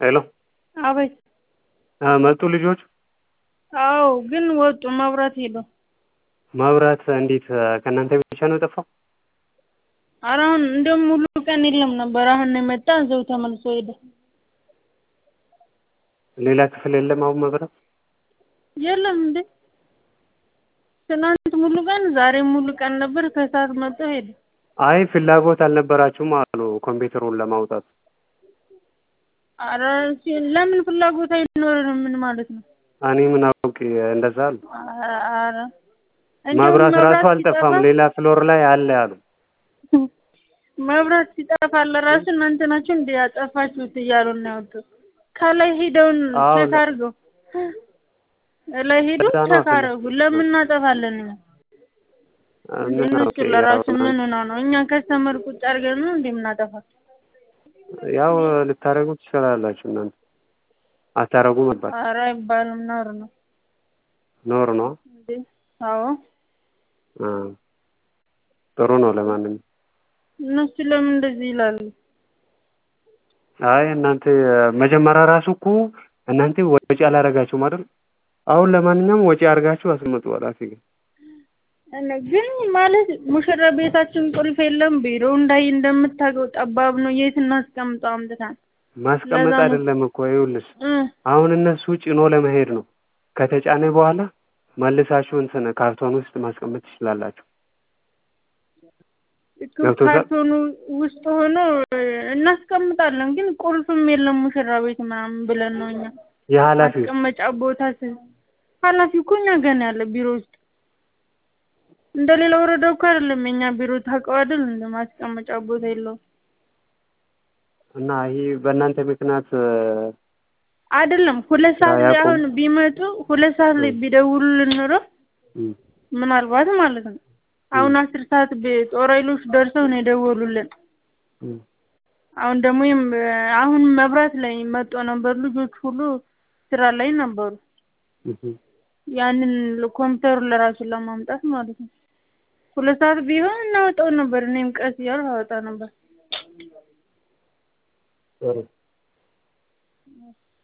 ሄሎ አቤት መጡ ልጆች? አዎ ግን ወጡ መብራት ሄዶ መብራት እንዴት ከእናንተ ቤት ብቻ ነው የጠፋው? ኧረ አሁን እንደውም ሙሉ ቀን የለም ነበር አሁን ነው የመጣ እዛው ተመልሶ ሄደ። ሌላ ክፍል የለም አሁን መብራት? የለም እንዴ ትናንት ሙሉ ቀን ዛሬም ሙሉ ቀን ነበር ከሰዓት መጥቶ ሄደ። አይ ፍላጎት አልነበራችሁም አሉ ኮምፒውተሩን ለማውጣት። ኧረ ለምን ፍላጎት አይኖረንም ምን ማለት ነው? እኔ ምን አውቄ እንደዛ አሉ። ኧረ መብራት ራሱ አልጠፋም ሌላ ፍሎር ላይ አለ አሉ። መብራት ሲጠፋ ለራሱ እናንተ ናችሁ እንደ ያጠፋችሁት እያሉ ነው ያወጡት። ከላይ ሄደውን አዎ፣ ቼክ አድርገው ላይ ሄዱ እዛ ነው ቼክ አደረጉ። ለምን እናጠፋለን እኛ? ምን እነሱ አውቄ ለራሱ ያው ምን ሆነው ነው እኛ ከስተመር ቁጭ አድርገን ነው እንዴ የምናጠፋ? ያው ልታደርጉ ትችላላችሁ እናንተ አታረጉ ነበር ኧረ አይባልም ነውር ነው ኖር ነው እንዴ። አዎ እ ጥሩ ነው ለማንኛውም እነሱ ለምን እንደዚህ ይላሉ? አይ እናንተ መጀመሪያ ራሱ እኮ እናንተ ወጪ አላረጋችሁም አይደል? አሁን ለማንኛውም ወጪ አድርጋችሁ አስመጡ ኃላፊ ጋር እኔ ግን ማለት ሙሽራ ቤታችን ቁልፍ የለም። ቢሮ እንዳይ እንደምታውቀው ጠባብ ነው። የት እናስቀምጠው አምጥተን ማስቀመጥ ለዛ ነው። አይደለም እኮ ይኸውልሽ እ አሁን እነሱ ጭኖ ለመሄድ ነው። ከተጫነ በኋላ መልሳችሁ እንትን ካርቶን ውስጥ ማስቀመጥ ትችላላችሁ። እኮ ገብቶሻል? ካርቶኑ ውስጥ ሆኖ እናስቀምጣለን። ግን ቁልፍም የለም ሙሽራ ቤት ምናምን ብለን ነው እኛ የኃላፊው ማስቀመጫ ቦታ ስ ኃላፊው እኮ እኛ ገና ያለ ቢሮ ውስጥ እንደ ሌላ ወረዳ እኮ አይደለም የኛ ቢሮ ታውቀው አይደል? እንደ ማስቀመጫ ቦታ የለውም እና ይሄ በእናንተ ምክንያት እ፣ አይደለም። ሁለት ሰዓት ላይ አያውቁም? አሁን ቢመጡ ሁለት ሰዓት ላይ ቢደውሉልን ኖሮ እ፣ ምናልባት ማለት ነው አሁን አስር ሰዓት ቤ- ጦር ኃይሎች ደርሰው ነው የደወሉልን። እ፣ አሁን ደግሞ ይም- አሁን መብራት ላይ መጦ ነበር። ልጆች ሁሉ ስራ ላይ ነበሩ። እ፣ ያንን ኮምፒውተሩን ለራሱ ለማምጣት ማለት ነው። ሁለት ሰዓት ቢሆን እናወጣው ነበር። እኔም ቀስ እያልኩ አወጣ ነበር። ጥሩ